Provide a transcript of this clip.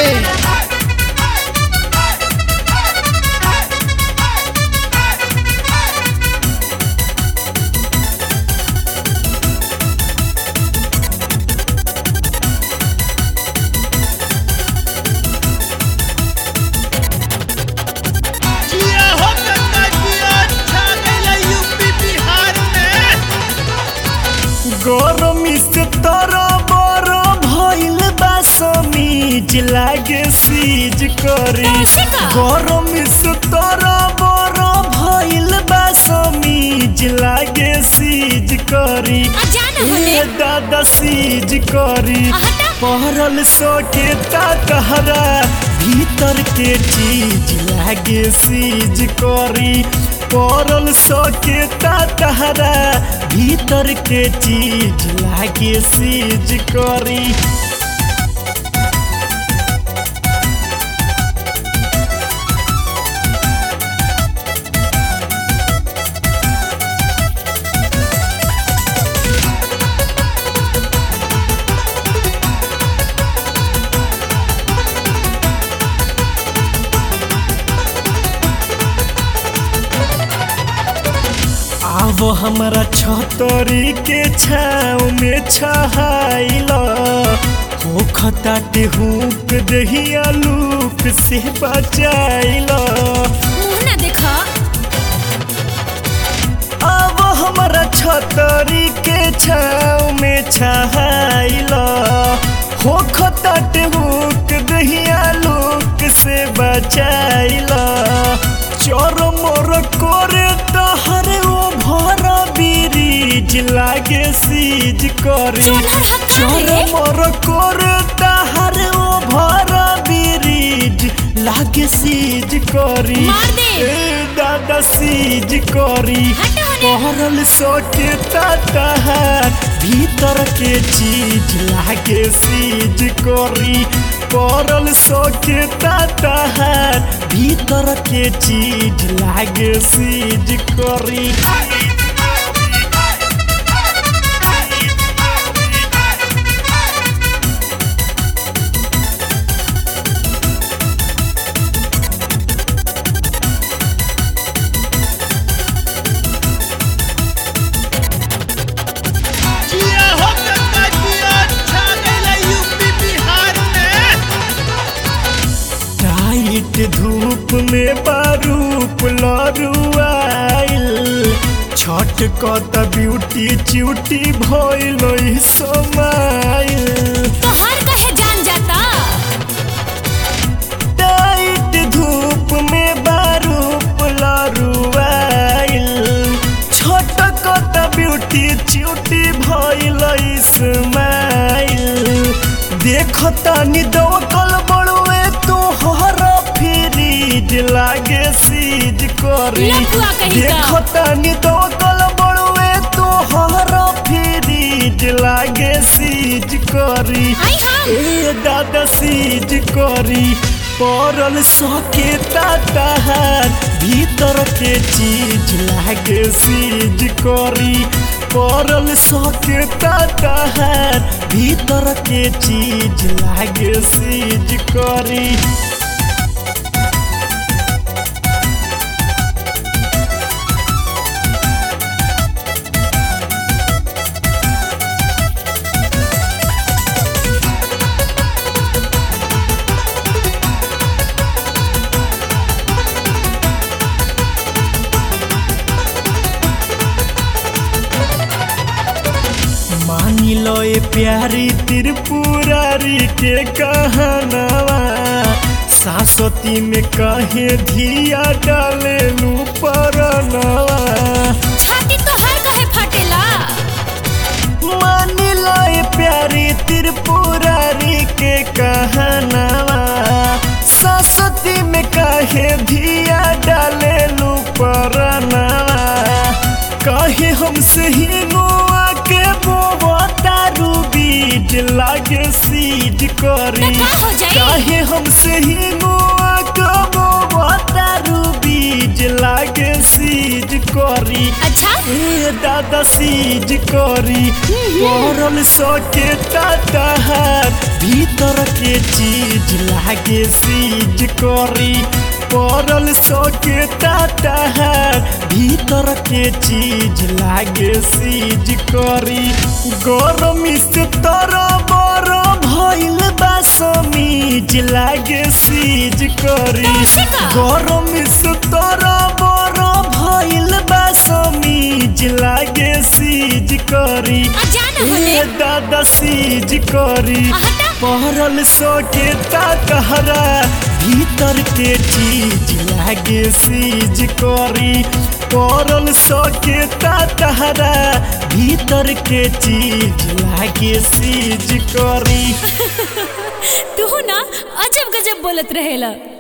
जिया हो गंगा जिया छा गइल यूपी बिहार में गरमी से तोरा बड़ भइल बा समीज लागे सीज करी कैसे का? गरमी से तोरा बड़ भइल बा समीज लागे सीज करी आ जाना होने। ए दादा सीज करी आ हटा। पहरल सोके तहरा भीतर के चीज लागे सीज करी पड़ल सोके तहरा भीतर के चीज लागे सीज करी आव हमारा छतरी के छाव में छहाइल हो खताटे हुक दहिया लूक से बचाइल मुंह ना देखा अब हमारा छतरी के छाव में छहाइल हो खताटे हुक दहिया लूक से बचाइल चोर मोर करे तहर ओ भर बीरीज लागे सीज करी जोनहर हक्का चोर रे। मोर करे तहर ओ भर बीरीज लागे सीज करी मार दे। ए दादा सीज करी हट होने। पहरल सोके तहर भीतर के चीज लागे सीज करी पड़ल सोके तहर भीतर के चीज लागे सीज करी जिया हो गंगा जिया छा गइल यूपी बिहार में टाइट धूप में बारूप लरुआइल छठ कत ब्यूटी च्यूटी भइल समाइल तोहार कहे जान जाता टाइट धूप में बारूप लरुआइल छोट कत ब्यूटी च्यूटी भइल इस्माइल देखता नि दवकल बड़ुए तोहर फ्रीज लागे सीज करी लफुआ कहीं का। देखता नि दवकल बड़ुए तोहर फ्रीज लागे सीज करी आई हम ए दादा सीज करी पड़ल सके तहर भीतर के चीज लागे सीज करी पड़ल सके तहर भीतर के चीज लागे सीज करी मानी लो ये प्यारी त्रिपुरारी के कहनवा सासती में कहे धिया डाले लू परनवा छाती तोहार कहे फटेला मानी लो ये प्यारी त्रिपुरारी के कहनवा सरस्वती में कहे धिया डाले लू परनवा कहे हमसे ही नुआ के बोतारू बीज लागे सीज करी तो का हो जाई? काहे हमसे ही नुआ के बोतारू बीज लागे लागे सीज करी अच्छा ए दादा सीज करी पड़ल सके ताताहार भीतर के चीज लागे सीज करी पड़ल सके ताताहार भीतर के चीज लागे सीज करी गरमी से तर बर भइल बा समीज लागे सीज करी कैसे का? गरम से तर बर भइल बा समीज लागे सीज करी आ जाना होने ए दादा सीज करी आ हटा। पहरल सोके तातहरा भीतर के चीज लागे सीज करी पहरल सोके तातहरा भीतर के चीज लागे सीज करी तू ना अजब गजब बोलत रहेला